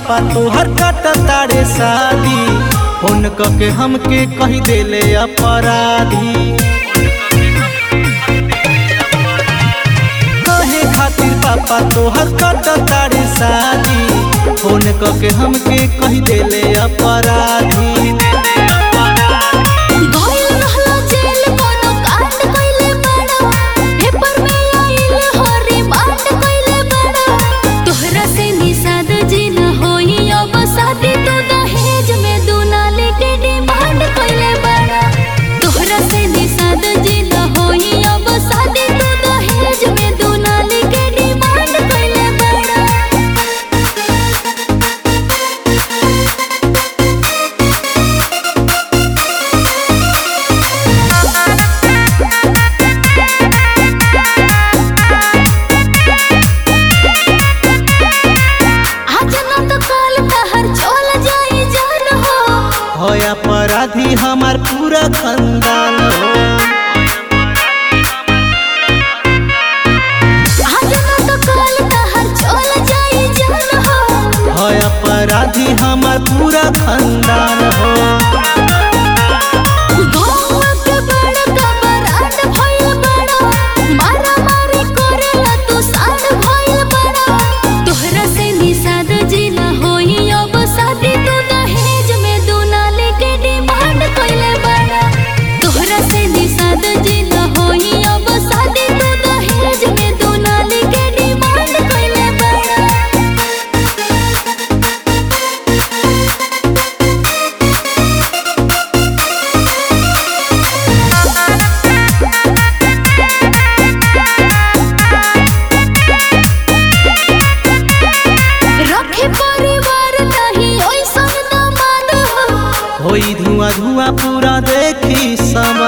पापा तोहर कट तारे शादी फोन क के हमके कही देले अपराधी कहे खातिर पापा तोहर कट तारे शादी फोन क के हमके कही देले अपराधी गइल रहला जेल कोनो कांड कइले बाड़ा पेपर में आइल हो रिमांड कइले बाड़ा तोहरा से निषाद जी न होई अब शादी तो दहेज में दुनाली के डिमांड कइले बाड़ा तोहरा से निषाद जी न होई अब शादी तो दहेज में दुनाली के डिमांड कइले बाड़ा आज न तो कल तहर चल जाई जान हो हो अपराधी हमार पूरा खानदान हो आज न तो कल तहर चल जाई जान हो है अपराधी हमार पूरा खानदान हो गाँव के बड़का बरात भइल बड़ा मारा मारी करेला तू साथ भइल बड़ा तोहरा से निषाद जी न होई अब शादी तू दहेज में दुनाली के डिमांड कइले बड़ा तोहरा से निषाद जी न होई अब शादी तू दहेज में दुनाली के डिमांड कइले बड़ा रखे परिवार नहीं ओइसन न मान हो होई धुआं धुआं पूरा देखी सम